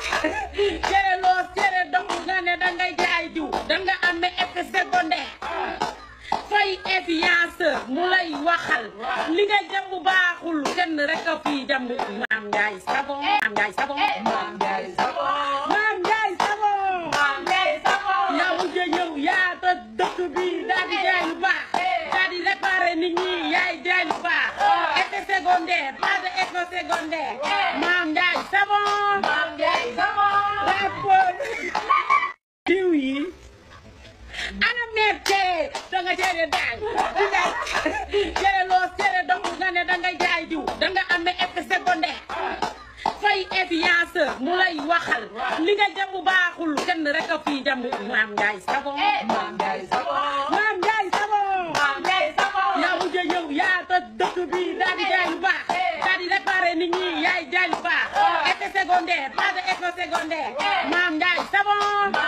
cere loo cere dox nga ne dangay jaay diw danga amee effet secondaire fay influenceur mu lay waxal li nga jàmb baaxul kenn rek a fii jàmb maam Ndiaye Savon maam Ndiaye Savon maam Ndiaye Savon maam Ndiaye Savon maam Ndiaye Savon yaa mujj ñëw yaa toj dëkk bi daal di jaay lu baax daal di réparé nit ñi yaay jaay lu baax effet secondaire pas de effet secondaire maam Ndiaye Savon maam Ndiaye Savon rapport diw yi ana meer cere danga cere daal di nga cere loo cere dox nga ne dangay jaay diw danga amee effet secondaire fay influenceur mu lay waxal li nga jàmb baaxul kenn rek a fii jàmb maam Ndiaye Savon maam Ndiaye Savon maam Ndiaye Savon maam Ndiaye Savon yaa mujj ñëw yaa toj dëkk bi daal di jaay lu baax daal di réparé nit ñi yaay jaay lu baax effet secondaire pas de effet secondaire maam Ndiaye Savon